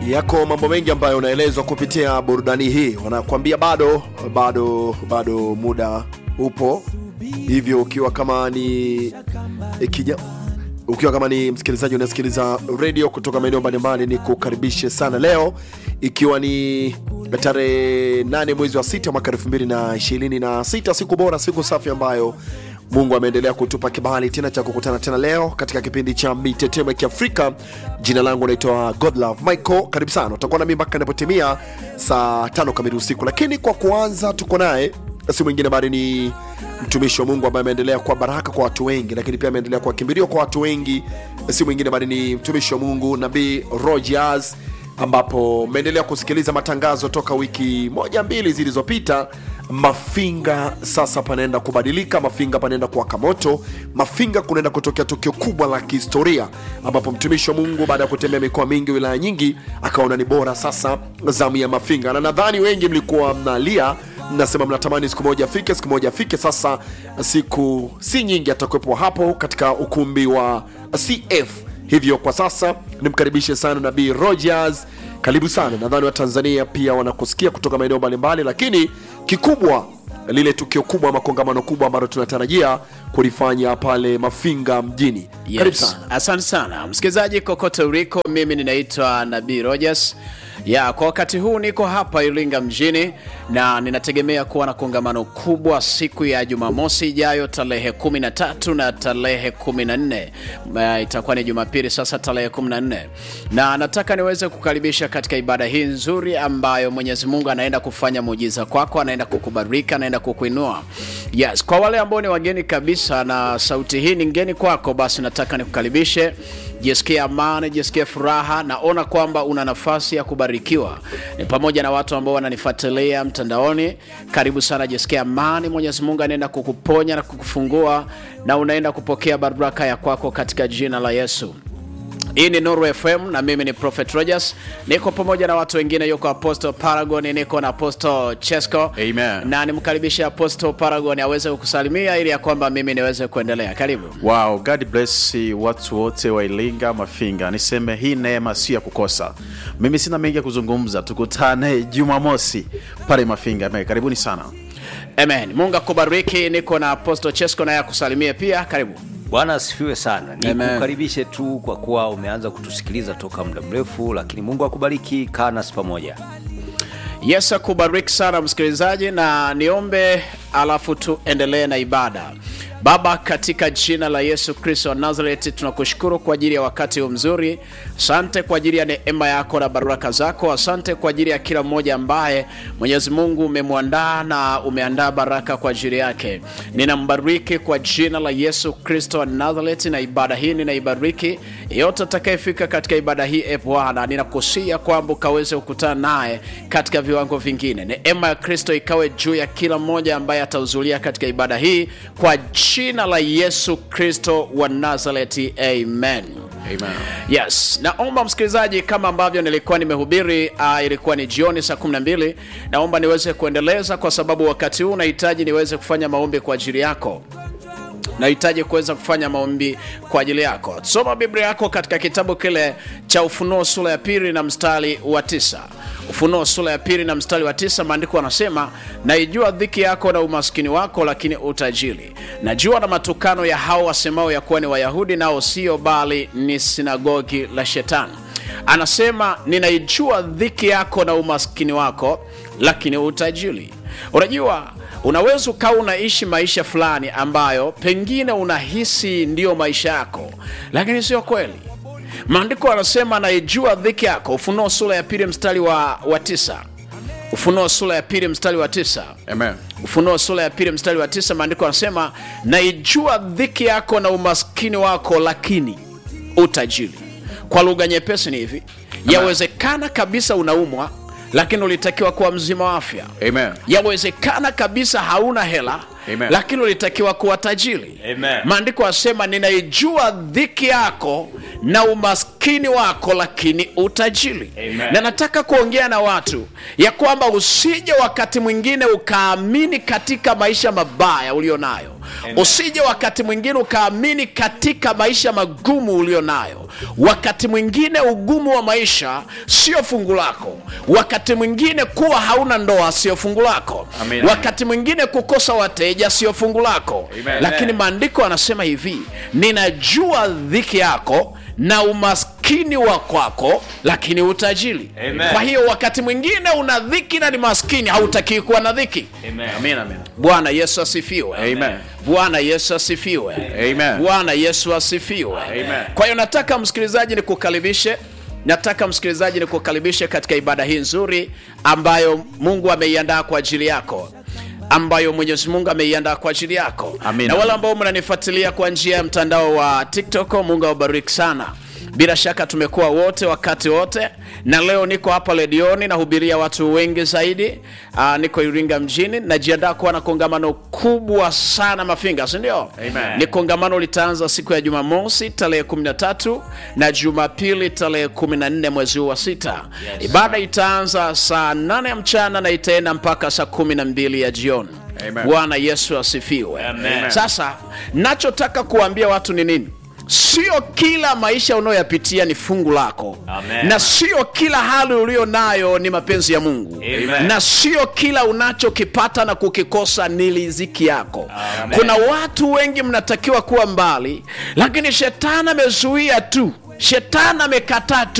yako mambo mengi ambayo unaelezwa kupitia burudani hii wanakuambia bado bado bado muda upo hivyo ukiwa kama ni ikija ukiwa kama ni msikilizaji unasikiliza redio kutoka maeneo mbalimbali ni kukaribishe sana leo ikiwa ni tarehe 8 mwezi wa sita mwaka 2026 siku bora siku safi ambayo mungu ameendelea kutupa kibali tena cha kukutana tena leo katika kipindi cha mitetemo ya kiafrika jina langu naitwa godlove michael karibu sana utakuwa nami mpaka inapotimia saa tano kamili usiku lakini kwa kuanza tuko naye si mwingine bali ni mtumishi wa mungu ambaye ameendelea kuwa baraka kwa watu wengi lakini pia ameendelea kuwa kimbilio kwa watu wengi si mwingine bali ni mtumishi wa mungu nabii rogers ambapo mmeendelea kusikiliza matangazo toka wiki moja mbili zilizopita mafinga sasa panaenda kubadilika mafinga panaenda kuwaka moto mafinga kunaenda kutokea tukio kubwa la kihistoria ambapo mtumishi wa mungu baada ya kutembea mikoa mingi wilaya nyingi akaona ni bora sasa zamu ya mafinga na nadhani wengi mlikuwa mnalia mnasema mnatamani siku moja afike siku moja afike sasa siku si nyingi atakuwepo hapo katika ukumbi wa cf hivyo kwa sasa nimkaribishe sana nabii rogers karibu sana nadhani watanzania pia wanakusikia kutoka maeneo mbalimbali lakini kikubwa lile tukio kubwa ama kongamano kubwa ambalo tunatarajia kulifanya pale mafinga mjini karibu Yes. sana Asante sana msikilizaji, kokote uliko, mimi ninaitwa Nabii Rogers. Ya, kwa wakati huu niko hapa Iringa mjini na ninategemea kuwa na kongamano kubwa siku ya Jumamosi ijayo tarehe 13 na tarehe 14. Uh, itakuwa ni Jumapili sasa tarehe 14, na nataka niweze kukaribisha katika ibada hii nzuri ambayo Mwenyezi Mungu anaenda kufanya muujiza kwako, anaenda kukubariki, anaenda kukuinua. Yes, kwa wale ambao ni wageni kabisa na sauti hii ni ngeni kwako, basi nataka nikukaribishe jisikie amani, jisikie furaha. Naona kwamba una nafasi ya kubarikiwa, ni pamoja na watu ambao wananifuatilia mtandaoni. Karibu sana, jisikie amani. Mwenyezi Mungu anaenda kukuponya na kukufungua, na unaenda kupokea baraka ya kwako katika jina la Yesu. Hii ni Nuru FM na mimi ni Prophet Rogers. Niko pamoja na watu wengine, yuko Apostle Paragon, niko na Apostle Chesco. Amen. Na nimkaribishe Apostle Paragon aweze kukusalimia ili ya kwamba mimi niweze kuendelea. Karibu. Wow, God bless watu wote wa Iringa Mafinga. Niseme hii neema si ya kukosa. Mimi sina mengi ya kuzungumza, tukutane Jumamosi pale Mafinga. Amen. Karibuni sana. Amen. Mungu akubariki. Niko na Apostle Chesco naye akusalimie pia. Karibu. Bwana asifiwe sana. Amen. Nikukaribishe tu kwa kuwa umeanza kutusikiliza toka muda mrefu, lakini Mungu akubariki. Kaa nasi pamoja. Yesu akubariki sana msikilizaji, na niombe alafu tuendelee na ibada. Baba, katika jina la Yesu Kristo wa Nazareti, tunakushukuru kwa ajili ya wakati huu mzuri. Asante kwa ajili ya neema yako na baraka zako. Asante kwa ajili ya kila mmoja ambaye Mwenyezi Mungu umemwandaa na umeandaa baraka kwa ajili yake. Ninambariki kwa jina la Yesu Kristo wa Nazareti, na ibada hii ninaibariki. Yote atakayefika katika ibada hii, e Bwana, ninakusia kwamba ukaweze kukutana naye katika viwango vingine. Neema ya Kristo ikawe juu ya kila mmoja ambaye atahudhuria katika ibada hii kwa jina la Yesu Kristo wa Nazareti, amen. Amen. Yes, naomba msikilizaji, kama ambavyo nilikuwa nimehubiri, uh, ilikuwa ni jioni saa 12. Naomba niweze kuendeleza kwa sababu wakati huu nahitaji niweze kufanya maombi kwa ajili yako nahitaji kuweza kufanya maombi kwa ajili yako. Soma Biblia yako katika kitabu kile cha Ufunuo sura ya pili na mstari wa tisa. Ufunuo sura ya pili na mstari wa tisa, maandiko anasema, naijua dhiki yako na umaskini wako, lakini utajiri. Najua na matukano ya hao wasemao ya kuwa ni Wayahudi, nao sio, bali ni sinagogi la Shetani. Anasema, ninaijua dhiki yako na umaskini wako, lakini utajiri. Unajua, unaweza ukawa unaishi maisha fulani ambayo pengine unahisi ndiyo maisha yako, lakini sio kweli. Maandiko anasema naijua dhiki yako, Ufunuo sura ya pili mstari wa, wa tisa. Ufunuo sura ya pili mstari wa tisa. Amen. Ufunuo sura ya pili mstari wa tisa, maandiko anasema naijua dhiki yako na umaskini wako, lakini utajiri. Kwa lugha nyepesi ni hivi, yawezekana kabisa unaumwa, lakini ulitakiwa kuwa mzima wa afya. Amen. Yawezekana kabisa hauna hela Amen. lakini ulitakiwa kuwa tajiri. Amen. Maandiko asema ninaijua dhiki yako na umaskini wako, lakini utajiri. Amen. Na nataka kuongea na watu ya kwamba usije wakati mwingine ukaamini katika maisha mabaya ulio nayo, usije wakati mwingine ukaamini katika maisha magumu ulio nayo wakati mwingine ugumu wa maisha sio fungu lako wakati mwingine kuwa hauna ndoa sio fungu lako Amen. wakati mwingine kukosa wateja sio fungu lako Amen. lakini maandiko anasema hivi ninajua dhiki yako na umaskini wa kwako lakini utajiri Amen. kwa hiyo wakati mwingine una dhiki na ni maskini hautakii kuwa na dhiki Amina, amina. bwana yesu asifiwe Amen. bwana yesu asifiwe Amen. bwana yesu asifiwe Amen. kwa hiyo nataka msikilizaji nikukaribishe nataka msikilizaji nikukaribishe katika ibada hii nzuri ambayo mungu ameiandaa kwa ajili yako ambayo mwenyezi mungu ameiandaa kwa ajili yako Amin. na wale ambao mnanifuatilia kwa njia ya mtandao wa tiktok mungu awabariki sana bila shaka tumekuwa wote wakati wote na leo niko hapa redioni nahubiria watu wengi zaidi Aa, niko iringa mjini najiandaa kuwa na kongamano kubwa sana mafinga sindio Amen. ni kongamano litaanza siku ya jumamosi tarehe 13 na jumapili tarehe 14 mwezi huu wa sita ibada itaanza saa 8 ya mchana na itaenda mpaka saa 12 ya jioni Amen. bwana yesu asifiwe Amen. sasa nachotaka kuambia watu ni nini sio kila maisha unayoyapitia ni fungu lako Amen. na sio kila hali ulio nayo ni mapenzi ya mungu Amen. na sio kila unachokipata na kukikosa ni riziki yako Amen. kuna watu wengi mnatakiwa kuwa mbali lakini shetani amezuia tu shetani amekataa tu